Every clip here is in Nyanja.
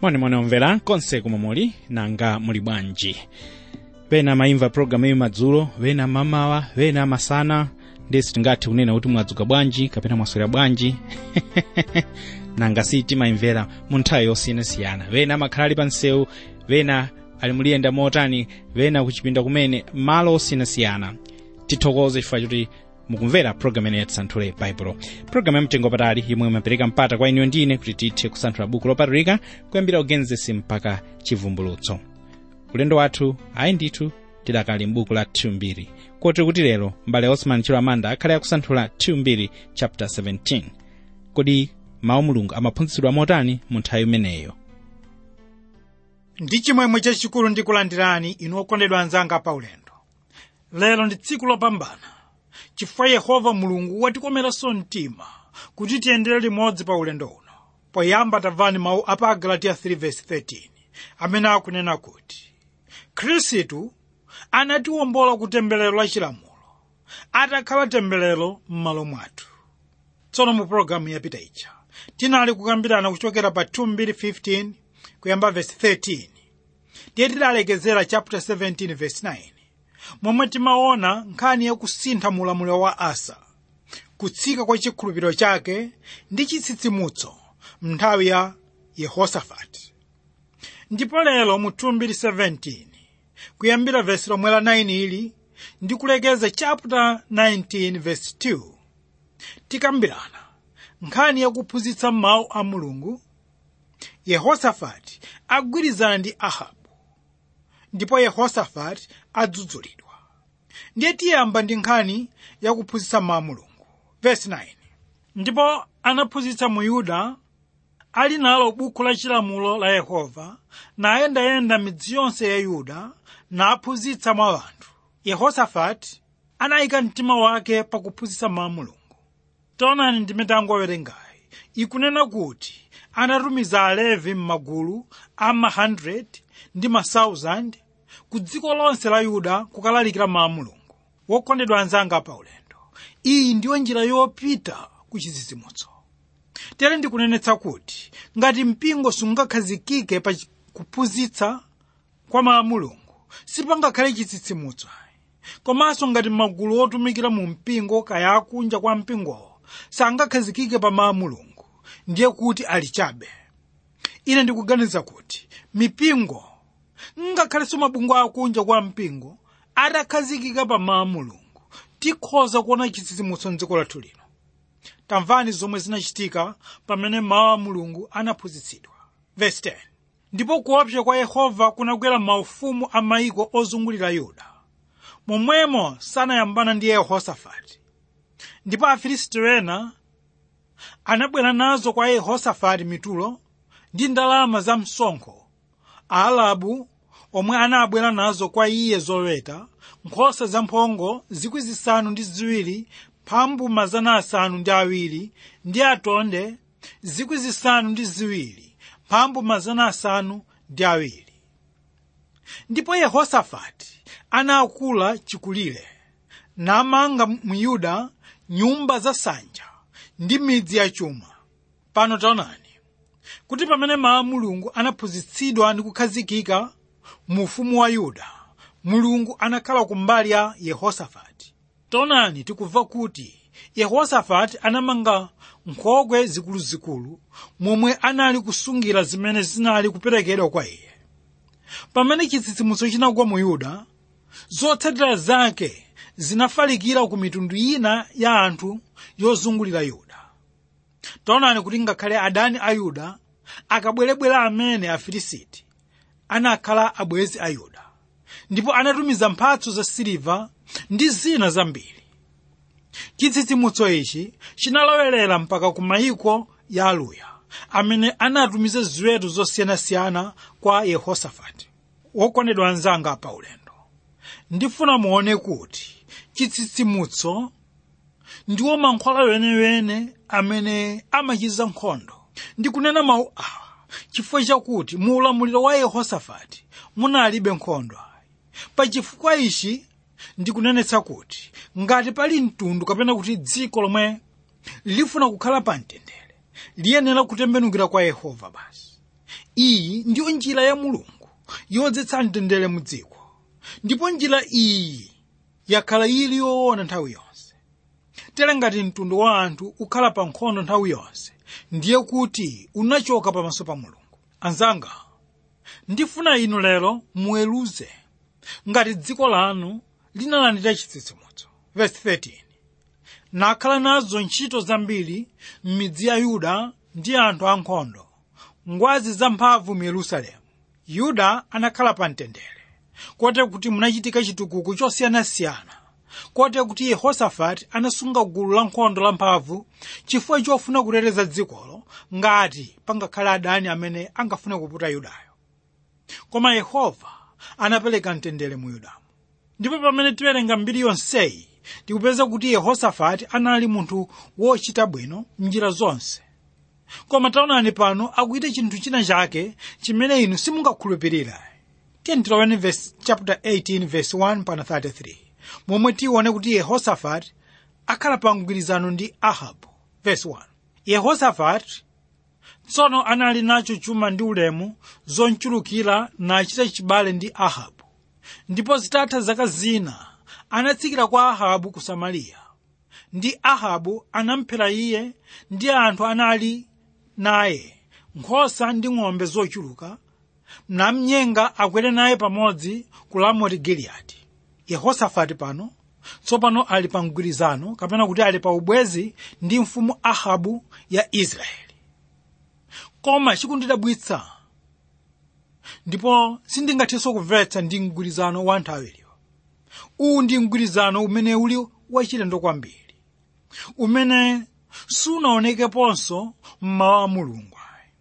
mwanemwane omvera konse kumwe muli nanga muli bwanji pena mayimva programu iyi madzulo pena mamawa pena masana ndesi tingathe kunena kuti mwadzuka bwanji kapena mwaswera bwanji nanga si timayimvera mu nthawi yosiyanasiyana pena amakhala ali pa msewu pena ali muliyenda motani pena kuchipinda kumene malo osiyanasiyana tithokoze chifukwa choti mukumvera programu ene yatisanthule baibulo programu yamtengo patali yomwe imapereka mpata kwa iniyo ndine kuti tithe kusanthula buku lopatulika kuyambira ugenesi mpaka chivumbulutso ulendo wathu ayi ndithu tidakali m'buku la 2 kotero kuti lero mbale osman chilo amanda akhale akusanthula 2 chapter 17 kodi mawu mulungu amaphunzitsidwa motani mu nthawi imeneyo ndi chimwemwe chachikulu ndikulandirani inu okondedwa anzanga pa ulendo lero ndi tsiku lopambana chifukwa yehova mulungu watikomeranso mtima kuti tiyendere limodzi pa ulendo uno poyamba tamvani mawu a pa agalatiya 3:13 amene akunena kuti khristu anatiwombola ku temberero la chilamulo atakhala temberero m'malo mwathu tsono mu pologalamu yapita ija tinali kukambirana kuchokera pa 2:15 kuyamba verse 13 ndiye tidalekezera chapter 17 verse 9 momwe timaona nkhani yakusintha mulamuliro wa asa kutsika kwa chikhulupiriro chake ndi chitsitsimutso mnthawi ya yehosafati ndipo lero mu 2:17 kuyambira vesi lomwe la 9 ili ndi kulekeza chapter 19 verse 2 tikambirana nkhani yakuphunzitsa mawu a mulungu yehosafati agwirizana ndi ahabu ndipo yehosafati adzudzulidwa ndiye tiyamba ndi nkhani yakuphunzitsa mawu a mulungu verse 9 ndipo anaphunzitsa mu yuda ali nalo buku la chilamulo la yehova nayendayenda midzi yonse ya yuda naphunzitsa mwa anthu yehosafati anayika mtima wake pakuphunzitsa mawu a mulungu taonani ndime tangowerengayi ikunena kuti anatumiza alevi m'magulu a ma 100 ndi ma 1000 ku dziko lonse la yuda kukalalikira mawu a mulungu wokondedwa anzanga pa ulendo iyi ndiyo njira yopita ku chitsitsimutso tere ndikunenetsa kuti ngati mpingo sungakhazikike pa kuphunzitsa kwa mawu a mulungu sipangakhale chitsitsimutso komanso ngati magulu otumikira mu mpingo kaya akunja kwa mpingowo sangakhazikike pa mawu a mulungu ndiye kuti ali chabe ine ndikuganiza kuti mipingo ngakhalenso mabungwe akunja kwa mpingo atakhazikika pa mawu a mulungu tikhoza kuona chitsitsimutso mdziko lathu lino tamvani zomwe zinachitika pamene mawu a mulungu anaphunzitsidwa verse 10 ndipo kuopsa kwa yehova kunagwera maufumu a mayiko ozungulira yuda momwemo sanayambana ndi yehosafati ndipo afilisti ena anabwera nazo kwa yehosafati mitulo ndi ndalama za msonkho aalabu omwe anabwera nazo kwa iye zoweta nkhosa zamphongo zikwi zisanu ndi ziwiri mphambu mazana asanu ndi awiri ndi atonde zikwi zisanu ndi ziwiri mphambu mazana asanu ndi awiri ndipo yehosafati anakula chikulire namanga mu yuda nyumba za sanja ndi midzi ya chuma pano taonani kuti pamene mawu a mulungu anaphunzitsidwa ndi kukhazikika mu ufumu wa yuda mulungu anakhala kumbali ya yehosafati taonani tikumva kuti yehosafati anamanga nkhokwe zikuluzikulu momwe anali kusungira zimene zinali kuperekedwa kwa iye pamene chitsitsimutso chinagwa mu yuda zotsatira zake zinafalikira ku mitundu ina ya anthu yozungulira yuda taonani kuti ngakhale adani a yuda akabwerebwera amene afilisiti anakhala abwenzi a yuda ndipo anatumiza mphatso za siliva ndi zina zambiri chitsitsimutso ichi chinalowerera mpaka ku mayiko ya aluya amene anatumiza ziweto zosiyanasiyana kwa yehosafati wokondedwa anzanga pa ulendo ndifuna muone kuti chitsitsimutso ndiwo mankhwala wenewene amene amachiza nkhondo ndikunena mawu awa chifukwa chakuti mu ulamuliro wa yehosafati munalibe nkhondo pa chifukwa ichi ndikunenetsa kuti ngati pali mtundu kapena kuti dziko lomwe lifuna kukhala pa mtendere liyenera kutembenukira kwa yehova basi iyi ndiyo njira ya mulungu yodzetsa mtendere mu dziko ndipo njira iyi yakhala ili yoona nthawi yonse tere ngati mtundu wa anthu ukhala pa nkhondo nthawi yonse ndiye kuti unachoka pamaso pa mulungu anzanga ndifuna inu lero muweruze ngati dziko lanu linalandira chitsitsimutso verse 13 nakhala nazo ntchito zambiri m'midzi ya yuda ndi anthu ankhondo ngwazi zamphamvu mu yerusalemu yuda anakhala pa mtendere kote kuti munachitika chitukuko chosiyanasiyana kote kuti yehosafati anasunga gulu la nkhondo lamphamvu chifukwa chofuna kuteteza dzikolo ngati pangakhale adani amene angafune kuputa yudayo koma yehova anapereka mtendere mu yudamu ndipo pamene tiwerenga mbiri yonseyi tikupeza kuti yehosafati anali munthu wochita bwino m'njira zonse koma taonani pano akuita chinthu china chake chimene inu simungakhulupirira tiyeni tiloweni verse chapter 18 verse 1 pana 33 momwe tione kuti yehosafati akhala pa mgwirizano ndi ahabu verse 1 yehosafati tsono anali nacho chuma ndi ulemu zonchulukira nachita chibale ndi ahabu ndipo zitatha zaka zina anatsikira kwa ahabu ku samariya ndi ahabu anamphera iye ndi anthu anali naye nkhosa ndi ng'ombe zochuluka namnyenga akwere naye pamodzi ku ramoti giliyadi yehosafati pano tsopano ali pa mgwirizano kapena kuti ali pa ubwezi ndi mfumu ahabu ya israeli koma chikundidabwitsa ndipo sindingathenso kumvetsa ndi mgwirizano wa anthu awiriwa uwu ndi mgwirizano umene uli wachilendo kwambiri umene sunaonekeponso mmawu a mulungu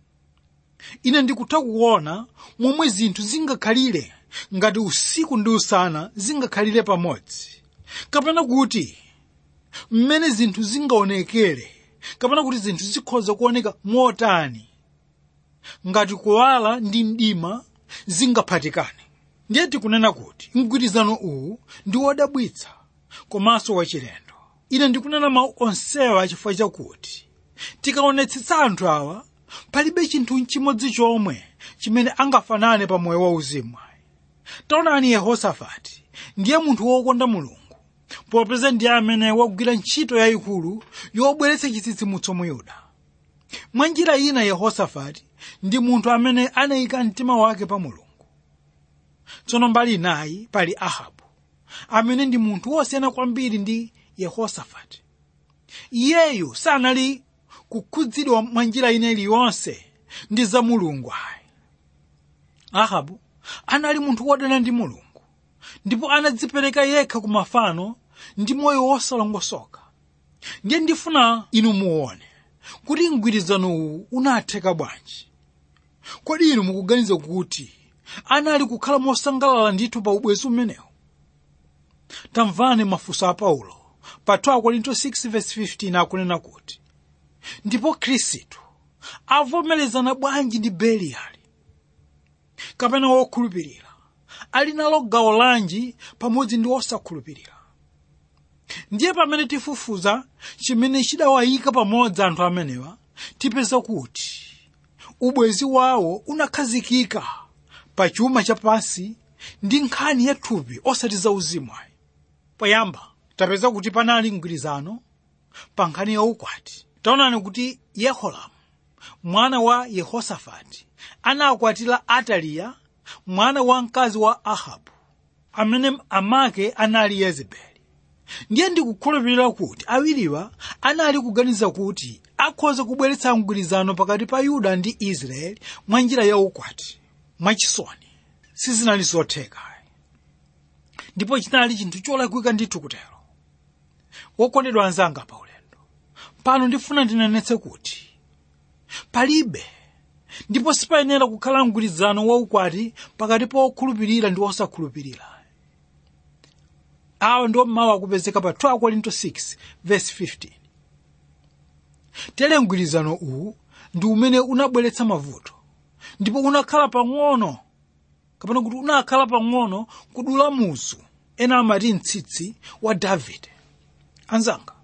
ine ndikutha kuona momwe zinthu zingakhalire ngati usiku ndi usana zingakhalire pamodzi kapena kuti mmene zinthu zingaonekere kapena kuti zinthu zikhoza kuoneka motani ngati kuwala ndi mdima zingaphatikane ndiye tikunena kuti mgwirizano uwu ndi wodabwitsa komanso wachilendo ine ndikunena mawu onsewa chifukwa chakuti tikaonetsetsa anthu awa palibe chinthu chimodzi chomwe chimene angafanane pa moyo wauzimu taonani yehosafati ndiye munthu wokonda mulungu popeza ndiye amene wagwira ntchito yayikulu yobweretsa chitsitsimutso mu yuda mwa njira ina yehosafati ndi munthu amene anayika mtima wake pa mulungu tsono mbali inayi pali ahabu amene ndi munthu wosiyana kwambiri ndi yehosafati iyeyu sanali kukhudzidwa mwa njira ina iliyonse ndi za mulungu ayi ahabu anali munthu wodana ndi mulungu ndipo anadzipereka yekha ku mafano ndi moyo wosalongosoka ndiye ndifuna inu muone kuti mgwirizano uwu unatheka bwanji kodi inu mukuganiza kuti anali kukhala mosangalala ndithu pa ubwezi umenewu tamvani mafunso a paulo pa 2 korinto 6:15 akunena kuti ndipo khristu avomerezana bwanji ndi beliyali kapena wokhulupirira ali nalo gawo lanji pamodzi ndi osakhulupirira ndiye pamene tifufuza chimene chidawayika pamodzi anthu amenewa tipeza kuti ubwezi wawo unakhazikika pa chuma chapansi ndi nkhani ya thupi osati za uzimu ayi poyamba tapeza kuti panali mgwirizano pa nkhani ya ukwati taonani kuti yehoramu mwana wa yehosafati anakwatira ataliya mwana wa mkazi wa ahabu amene amake anali yezebeli ndiye ndikukhulupirira kuti awiriwa anali kuganiza kuti akhoza kubweretsa mgwirizano pakati pa yuda ndi israeli mwa njira ya ukwati mwachisoni sizinali zotheka ndipo chinali chinthu cholakwika ndithu kutero wokondedwa anzanga pa ulendo pano ndifuna ndinenetse kuti palibe ndipo sipayenera kukhala mgwirizano waukwati pakati pa okhulupirira ndi osakhulupirira awa ndiwo mawu akupezeka pa 2 korinto 6 verse 15 tere mgwirizano uwu ndi umene unabweretsa mavuto ndipo unakhala pang'ono kapena kuti unakhala pang'ono kudula muzu ena amati mtsitsi wa davide anzanga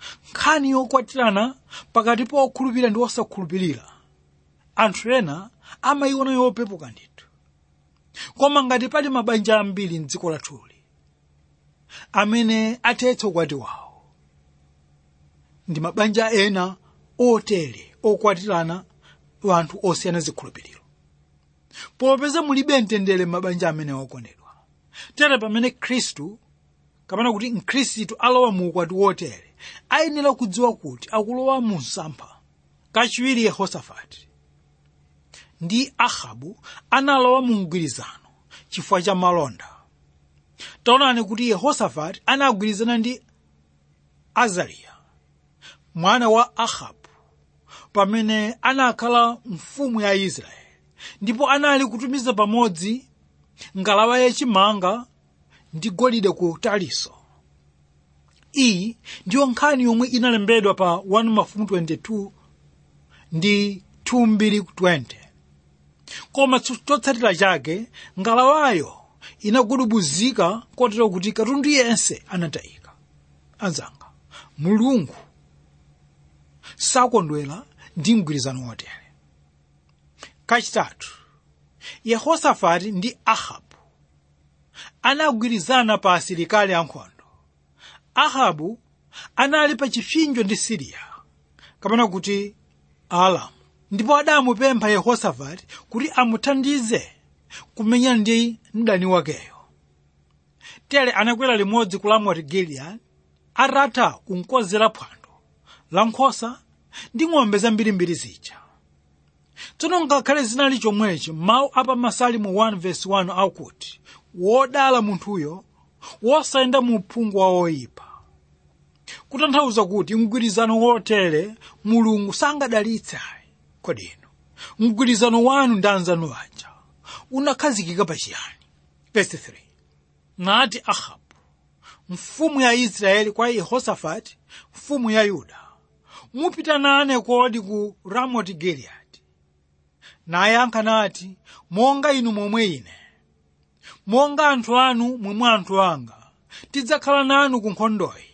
nkhani yokwatirana pakati pa okhulupirira ndi osakhulupirira anthu ena amayiona yopepuka ndithu koma ngati pali mabanja ambiri mdziko lathuli amene athetsa ukwati wawo ndi mabanja ena otere okwatirana wanthu osiyana zikhulupiriro popeza mulibe mtendere mabanja amene okondedwa tere pamene khristu kapena kuti mkhristu alowa mu ukwati wotere ayenera kudziwa kuti akulowa mu msampha kachiwiri yehosafati ndi ahabu analowa mu mgwirizano chifukwa cha malonda taonani kuti yehosafati anagwirizana ndi azariya mwana wa ahabu pamene anakhala mfumu ya israeli ndipo anali kutumiza pamodzi ngalawa yachimanga ndi golide ku taliso iyi ndiyo nkhani yomwe inalembedwa pa 1 mafumu 22 ndi 2220 koma chotsatira chake ngalawayo inagudubuzika kotero kuti katundu yense anatayika anzanga mulungu sakondwera ndi mgwirizano wotere kachitatu yehosafati ndi ahabu anagwirizana pa asilikali ankhondo ahabu anali pa chipsinjo ndi siriya kapena kuti alamu ndipo adamupempha yehosafati kuti amuthandize kumenyana ndi mdani wakeyo tere anakwera limodzi ku ramoti giliyadi atatha kunkonzera phwando la nkhosa ndi ng'ombe zambirimbiri zija tsono ngakhale zinali chomwechi mawu apa masalimu 1 verse 1 akuti wodala munthuyo wosayenda mu uphungu wa oyipa kutanthauza kuti mgwirizano wotere mulungu sangadalitse ayi kodi inu mgwirizano wanu ndi anzanu aja unakhazikika pa chiyani verse 3 nati ahabu mfumu ya israeli kwa yehosafati mfumu ya yuda mupita nane kodi ku ramoti giliyadi nayankha nati monga inu momwe ine monga anthu anu momwe anthu anga tidzakhala nanu ku nkhondoyi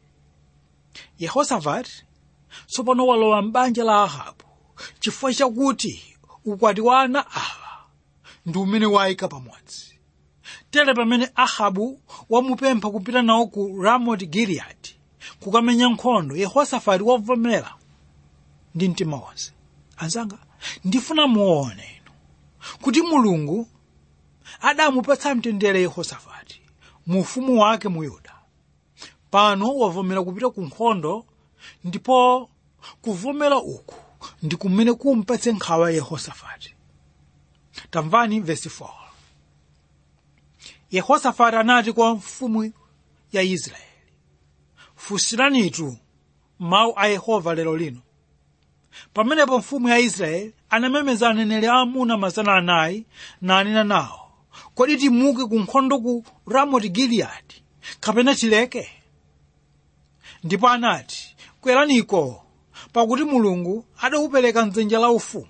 yehosafati tsopano walowa m'banja la ahabu chifukwa chakuti ukwati wa ana awa ndi umene wayika pamodzi tere pamene ahabu wamupempha kupita nawo ku ramoti giliyadi kukamenya nkhondo yehosafati wavomera ndi mtima wonse anzanga ndifuna muone inu kuti mulungu adamupatsa mtendere yehosafati mu ufumu wake mu yuda pano wavomera kupita ku nkhondo ndipo kuvomera uku ndi kumene kumpatse nkhawa yehosafati tamvani vesi 4 yehosafati anati kwa mfumu ya israeli funsiranitu mawu a yehova lero lino pamenepo mfumu ya israeli anamemeza aneneri aamuna mazana anayi nanena nawo kodi timuke ku nkhondo ku ramoti giliyadi kapena tileke ndipo anati kweraniko pakuti mulungu adaupereka mdzanja la ufumu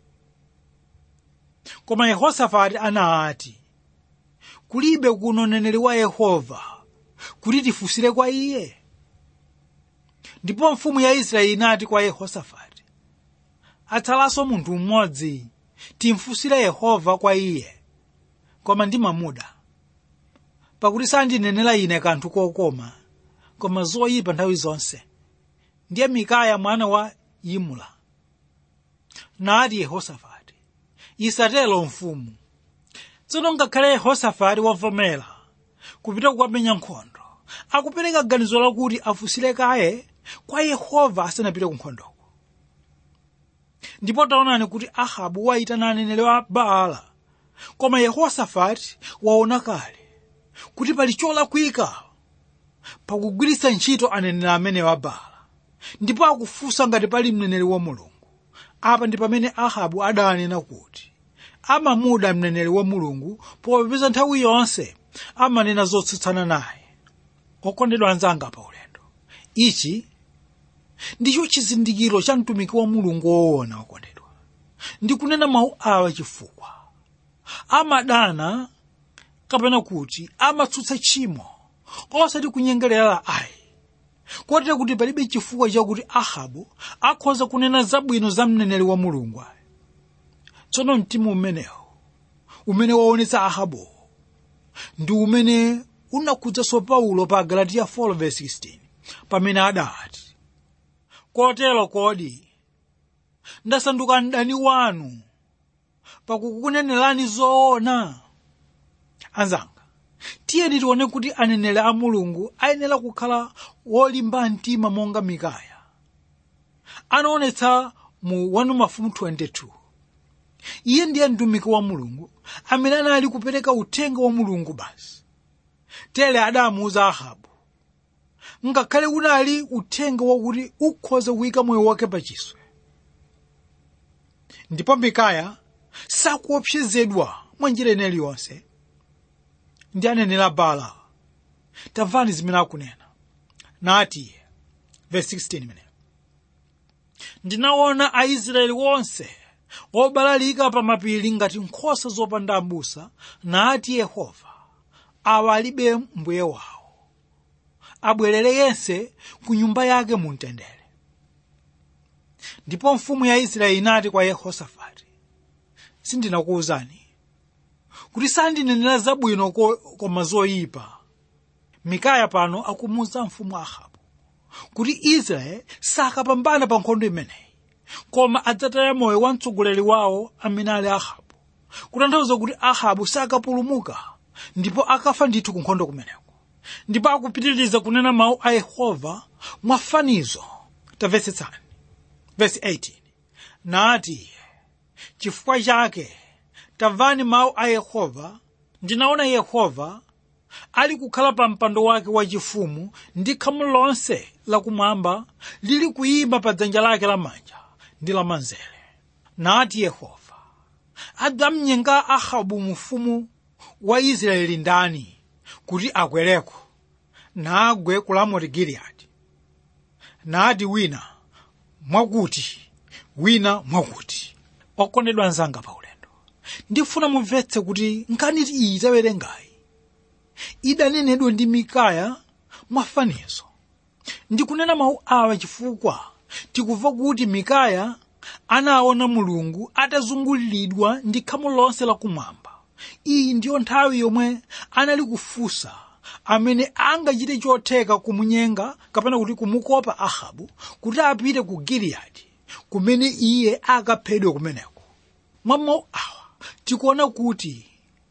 koma yehosafati anati kulibe kuno mneneri wa yehova kuti tifunsire kwa iye ndipo mfumu ya israeli inati kwa yehosafati atsalanso munthu mmodzi timfunsire yehova kwa iye koma ndimamuda pakuti sandinenera ine kanthu kokoma koma zoyipa nthawi zonse ndiye mikaya mwana wa yimula nati yehosafati isatero mfumu tsono ngakhale yehosafati wavomera kupita kukamenya nkhondo akupereka ganizo lakuti afunsire kaye kwa yehova asanapite ku nkhondoko ndipo taonani kuti ahabu wayitana aneneri wa baala koma yehosafati waona kale kuti pali cholakwika pakugwiritsa ntchito aneneri amene wa baala ndipo akufunsa ngati pali mneneri wa mulungu apa ndi pamene ahabu adanena kuti amamuda mneneri wa mulungu popeza nthawi yonse amanena zotsutsana naye okondedwa anzanga pa ulendo ichi ndicho chizindikiro cha mtumiki wa mulungu woona okondedwa ndikunena mawu awa chifukwa amadana kapena kuti amatsutsa tchimo osati kunyengerera ayi kotero kuti palibe chifukwa chakuti ahabu akhoza kunena zabwino za mneneri wa mulungu ayi tsono mtima umenewu umene waonetsa ahabu ndi umene unakhudzaso paulo pa galatiya 4:16 pamene adati kotero kodi ndasanduka mdani wanu pakukunenerani zoona anzanga tiyeni tione kuti aneneri a mulungu ayenera kukhala wolimba mtima monga mikaya anaonetsa mu 1 mafumu 22 iye ndiye mtumiki wa mulungu amene anali kupereka uthenga wa mulungu basi tere adamuuza ahabu ngakhale unali uthenga wakuti ukhoza kuyika moyo wake pachiswe ndipo mikaya sakuopsezedwa mwa njira ina iliyonse ndi anenera bala tamvani zimene akunena nati verse 16 imene ndinaona aisraeli wonse obalalika pa mapiri ngati nkhosa zopanda abusa nati yehova awa alibe mbuye wawo abwerere yense ku nyumba yake mu mtendere ndipo mfumu ya israeli inati kwa yehosafati sindinakuwuzani kuti sandinenera zabwino koma zoyipa mikaya pano akumuwuza mfumu ahabu kuti israeli sakapambana pa nkhondo imeneyi koma adzataya moyo wa mtsogoleri wawo amene ali ahabu kutanthauza kuti ahabu sakapulumuka ndipo akafa ndithu ku nkhondo kumeneko ndipo akupitiriza kunena mawu a yehova mwafanizo tamvetsetsani vesi 18 nati chifukwa chake tamvani mawu a yehova ndinaona yehova ali kukhala pa mpando wake wachifumu ndi khamu lonse lakumwamba lili kuyima pa dzanja lake lamanja ndi lamanzere nati yehova adzamnyenga ahabu mfumu wa israeli ndani kuti akwereko nagwe ku ramoti giliyadi nati wina mwakuti wina mwakuti okondedwa anzanga pa ulendo ndifuna mumvetse kuti nkhani iyi tawerengayi idanenedwa ndi mikaya mwafanizo ndikunena mawu awa chifukwa tikumva kuti mikaya anaona mulungu atazunguliridwa ndi khamu lonse lakumwamba iyi ndiyo nthawi yomwe anali kufunsa amene angachite chotheka kumunyenga kapena kuti kumukopa ahabu kuti apite ku giliyadi kumene iye akaphedwe kumeneko mwa mawu awa tikuona kuti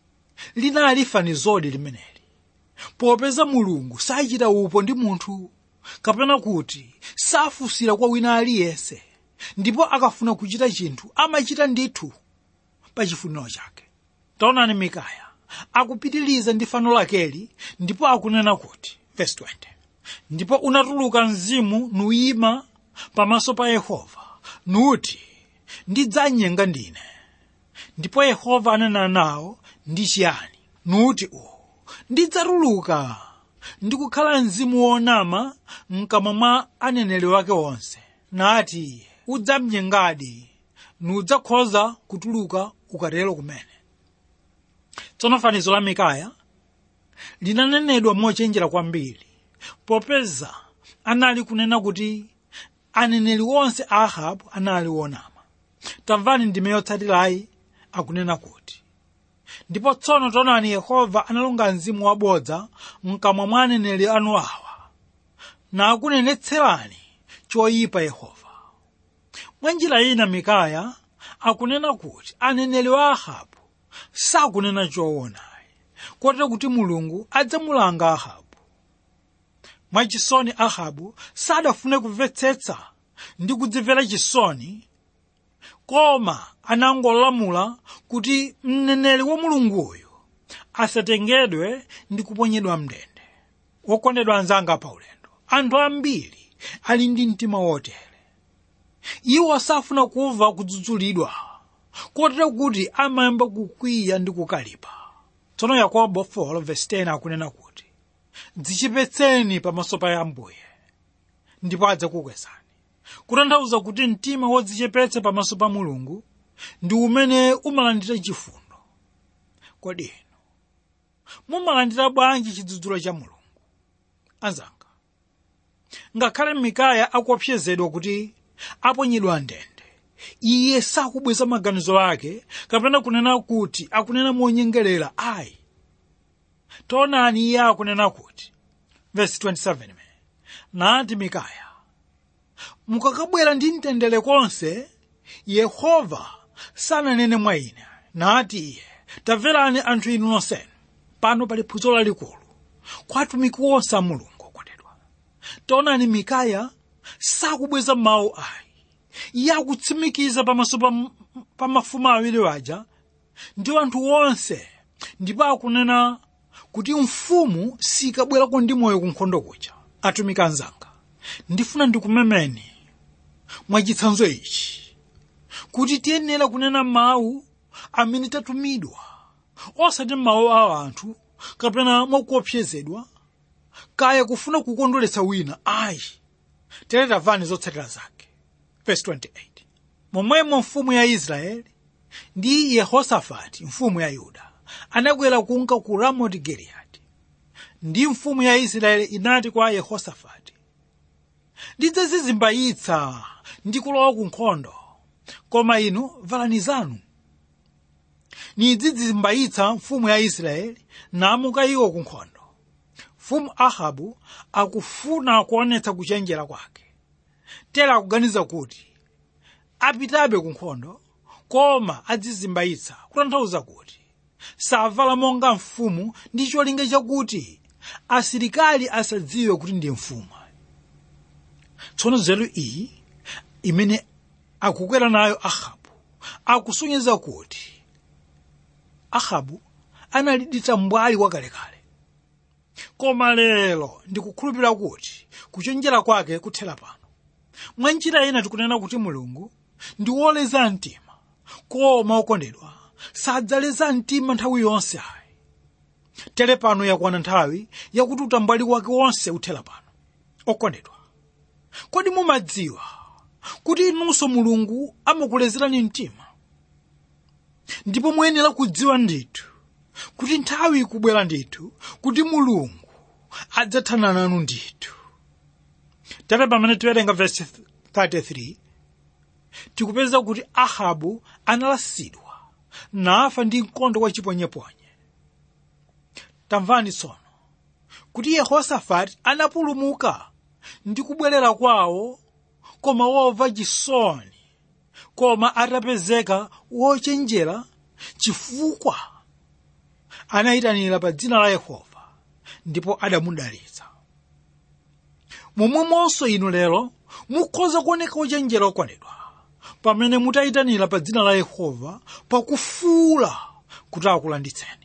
linali fanizodi limeneli popeza mulungu sachita upo ndi munthu kapena kuti safunsira kwa wina aliyense ndipo akafuna kuchita chinthu amachita ndithu pa chifuniro chake taonani mikaya akupitiliza ndi fano lakeli ndipo akunena kuti verse 20 ndipo unatuluka mzimu nuyima pamaso pa yehova nuti ndidzanyenga ndine ndipo yehova anena nawo ndi chiyani nuti uwu ndidzatuluka ndikukhala mzimu wonama mkamwa mwa aneneri wake onse nati udzamnyengadi nudzakhoza kutuluka ukatero kumene tsono fanizo la mikaya linanenedwa mochenjera kwambiri popeza anali kunena kuti aneneri onse a ahabu anali wonama tamvani ndime yotsatirayi akunena kuti ndipo tsono taonani yehova analonga mzimu wabodza mkamwa mwa aneneri anu awa nakunenetserani choyipa yehova mwa njira ina mikaya akunena kuti aneneri wa ahabu sakunena choonayi kotero kuti mulungu adzamulanga ahabu mwachisoni ahabu sadafune kumvetsetsa ndi kudzimvera chisoni koma anangolamula kuti mneneri wa mulunguyo asatengedwe ndi kuponyedwa mndende wokondedwa anzanga pa ulendo anthu ambiri ali ndi mtima wotere iwo safuna kumva kudzudzulidwa kotero kuti amayamba kukwiya ndi kukalipa tsono yakobo 4:10 akunena kuti dzichepetseni pamaso pa ambuye ndipo adzakukwezani kutanthauza kuti mtima wodzichepetsa pamaso pa mulungu ndi umene umalandira chifundo kodi inu mumalandira bwanji chidzudzulo cha mulungu anzanga ngakhale mikaya akuopsezedwa kuti aponyedwa ndende iye sakubweza maganizo ake kapena kunena kuti akunena monyengerera ayi taonani iye akunena kuti verse 27 me nati mikaya mukakabwera ndi mtendere konse yehova sananene mwa ine nati iye tamverani anthu inu nonsenu pano pali phunziro lalikulu kwa atumiki onse a mulungu okondedwa taonani mikaya sakubweza mawu ayi iye akutsimikiza pamaso pa, pa mafumu awiri waja ndi anthu onse ndipo akunena kuti mfumu sikabwerako ndi moyo ku nkhondo kuja atumiki anzanga ndifuna ndikumemeni mwachitsanzo ichi kuti tiyenera kunena mawu amene tatumidwa osati mawu a anthu kapena mwakuopsezedwa kaya kufuna kukondweretsa wina ayi tere tamvani zotsatira zake verse 28 momwemo mfumu ya israeli ndi yehosafati mfumu ya yuda anakwera kunka ku ramoti giliyadi ndi mfumu ya israeli inati kwa yehosafati ndidzazizimbayitsa ndi kulowa ku nkhondo koma inu valani zanu nidzizimbayitsa mfumu ya israeli namuka iwo ku nkhondo mfumu ahabu akufuna kuonetsa kuchenjera kwake tera akuganiza kuti apitabe ku nkhondo koma adzizimbayitsa kutanthauza kuti savala monga mfumu ndi cholinga chakuti asilikali asadziwe kuti ndi mfumu tsono nzeru iyi imene akukwera nayo ahabu akusonyeza kuti ahabu analiditsa mbwali wakalekale koma lero ndikukhulupirira kuti kuchenjera kwake kuthera pano mwa njira ina tikunena kuti mulungu ndi woleza mtima koma okondedwa sadzaleza mtima nthawi yonse ayi tere pano yakwana nthawi yakuti utambwali wake wonse uthera pano okondedwa kodi mumadziwa kuti inunso mulungu amakulezerani mtima ndipo muyenera kudziwa ndithu kuti nthawi ikubwera ndithu kuti mulungu adzathana nanu ndithu tere pamene tiwerenga verse 33 tikupeza kuti ahabu analasidwa nafa ndi mkondo wachiponyeponye tamvani tsono kuti yehosafati anapulumuka ndi kubwerera kwawo koma womva chisoni koma atapezeka wochenjera chifukwa anayitanira pa dzina la yehova ndipo adamudalitsa momwemonso inu lero mukhoza kuoneka ochenjera okondedwa pamene mutayitanira pa dzina la yehova pakufuula kuti akulanditseni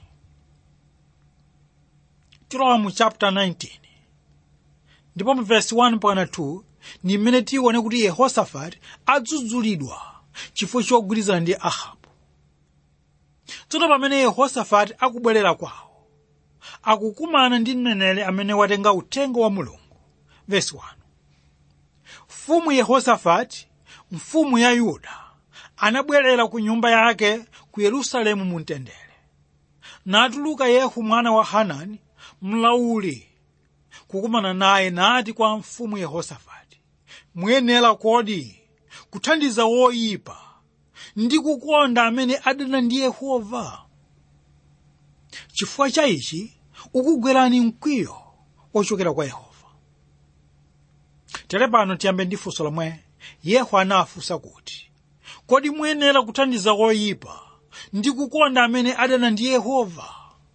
tilowa mu chapter 19 ndipo mu verse 1 mpaka 2 ni mmene tione kuti yehosafati adzudzulidwa chifukwa chogwirizana ndi ahabu tsono pamene yehosafati akubwerera kwawo akukumana ndi mneneri amene watenga uthenga wa mulungu verse 1 mfumu yehosafati mfumu ya yuda anabwerera ku nyumba yake ku yerusalemu mu mtendere natuluka yehu mwana wa hanani mlauli kukumana naye nati kwa mfumu yehosafati muyenera kodi kuthandiza woyipa ndi kukonda amene adana ndi yehova chifukwa cha ichi ukugwerani mkwiyo ochokera kwa yehova tere pano tiyambe ndi funso lomwe yehu anafunsa kuti kodi muyenera kuthandiza woyipa ndi kukonda amene adana ndi yehova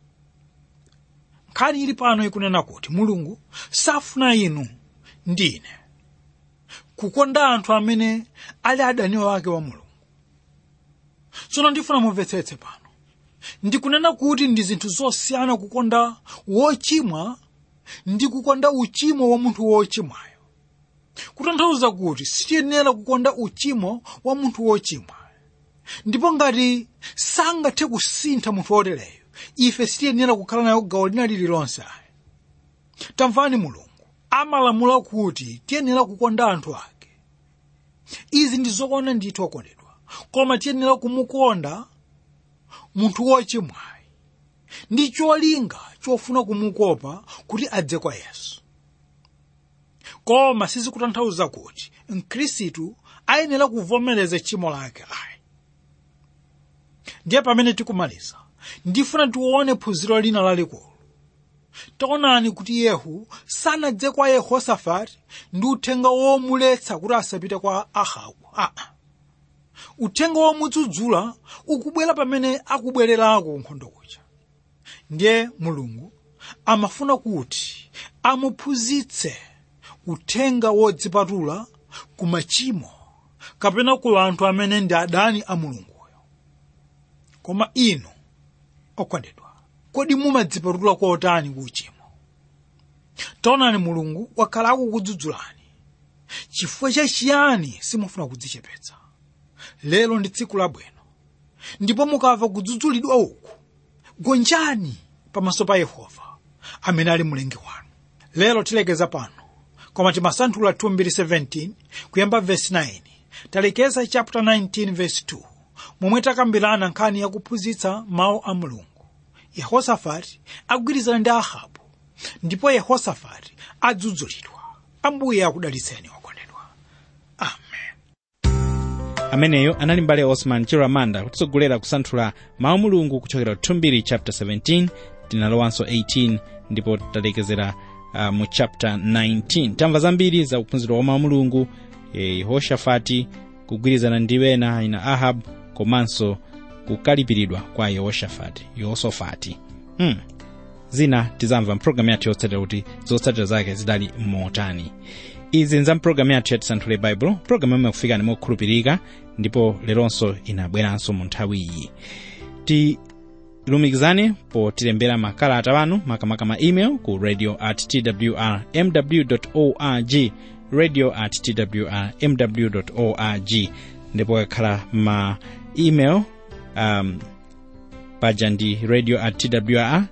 nkhani ili pano ikunena kuti mulungu safuna inu ndine kukonda anthu amene ali adani wake wa mulungu tsono ndifuna mumvetsetse pano ndikunena kuti ndi zinthu zosiyana kukonda wochimwa ndi kukonda uchimo wa munthu wochimwayo kutanthauza kuti sitiyenera kukonda uchimo wa munthu wochimwa ndipo ngati sangathe kusintha munthu wotereyo ife sitiyenera kukhala nayo gawo lina lililonse tamvani mulungu amalamula kuti tiyenera kukonda anthu ake izi ndi zokonda ndithu okondedwa koma tiyenera kumukonda munthu wochimwayi ndi cholinga chofuna kumukopa kuti adze kwa yesu koma sizikutanthauza kuti mkhristu ayenera kuvomereza tchimo lake ayi ndiye pamene tikumaliza ndifuna tione phunziro lina lalikulu taonani kuti yehu sanadze kwa yehosafati ndi uthenga womuletsa kuti asapite kwa ahabu aa uthenga womudzudzula ukubwera pamene akubwererako nkhondo kuja ndiye mulungu amafuna kuti amuphunzitse uthenga wodzipatula ku machimo kapena ku anthu amene ndi adani a mulunguyo koma inu okondedwa kodi mumadzipatula kotani ku uchimo taonani mulungu wakhala akukudzudzulani chifukwa chachiyani simufuna kudzichepetsa lero ndi tsiku labwino ndipo mukamva kudzudzulidwa uku gonjani pamaso pa yehova amene ali mlengi wanu lero tilekeza pano koma timasanthula 2:17 kuyamba vesi 9 talekeza chapter 19 verse 2 momwe takambirana nkhani yakuphunzitsa mawu a mulungu yehosafati agwirizana ndi ahabu ndipo yehosafati adzudzulidwa ambuye akudalitseni okondedwa amen ameneyo anali mbale osman chiramanda kutitsogolera kusanthula mawu mulungu kuchokera 2 chapter 17 tinalowanso 18 ndipo talekezera uh, mu chapter 19 tamva zambiri za kuphunzira wa mawu mulungu eh, yehoshafati kugwirizana ndi wena ina ahab komanso kukalipiridwa kwa yehoshafati yehosofati hmm. zina tizamva mpulogalamu yathu yotsatira kuti zotsatira zake zidali motani izi nza mpulogalamu yathu yatisanthule baibulo pulogalamu imwe kufikani mokhulupirika ndipo leronso inabweranso mu nthawi iyi tilumikizane potilembera makalata wanu makamaka ma email ku radio at twr mw org radio at twr mw org ndipo kakhala ma email um, paja ndi radio at twr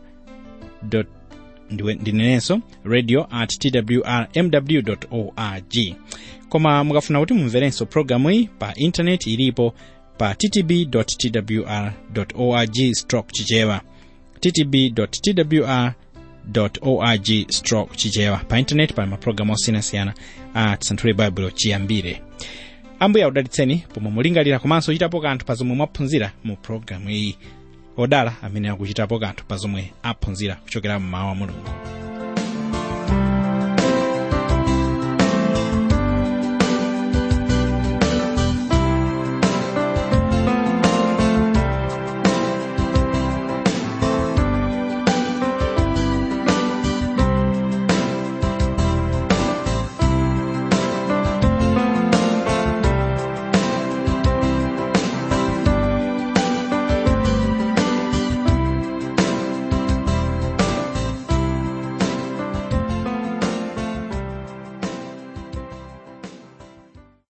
ndinenenso radio at twr mw org koma mukafuna kuti mumverenso programu iyi pa intaneti ilipo pa ttb twr org stroke chichewa ttb twr org stroke chichewa pa intaneti pali mapulogalamu osiyanasiyana a tisanthule baibulo chiyambire ambuye akudalitseni pomwe mulingalira komanso chitapo kanthu pa zomwe mwaphunzira mu pulogalamu iyi odala amene akuchitapo kanthu pa zomwe aphunzira kuchokera mmawu a mulungu